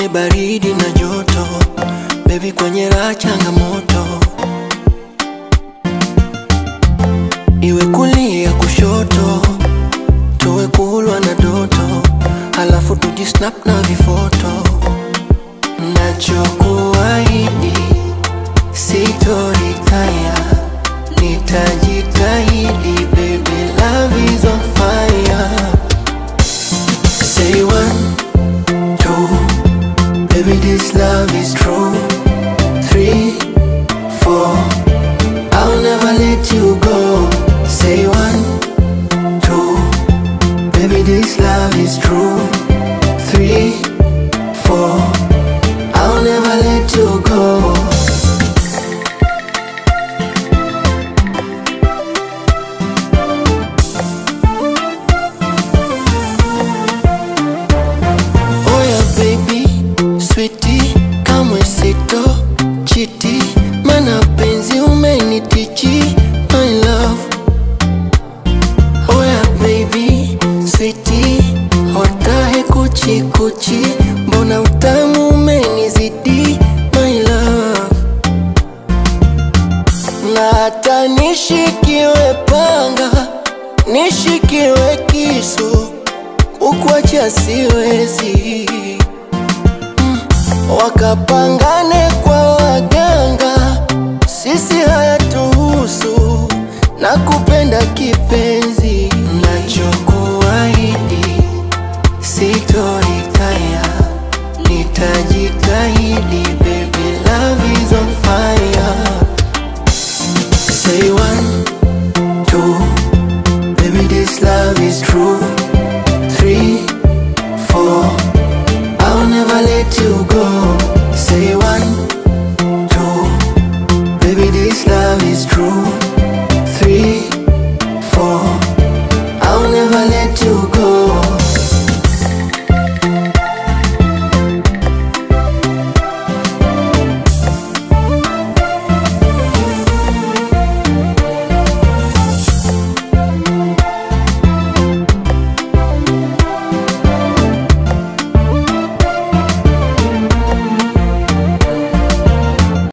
kwenye baridi na joto, baby kwenye raha changamoto, iwe kulia kushoto, tuwe kulwa na doto, halafu tujisnap na vifoto. Nachokuahidi sitoritaya, nitajitahidi baby, love is on fire. Say one, two, baby, this love is true. Three, four, I'll never let you go. Say one, two, baby, this love is true. Three, four, I'll never let you go. Oh yeah baby, sweetie, kamwe sito chiti, mana penzi umenitichi, my love. Oh yeah baby, sweetie, hotahe kuchi kuchi, mbona utamu umenizidi, my love. Na hata nishikiwe panga, nishikiwe kisu kukuacha siwezi mm. Wakapanga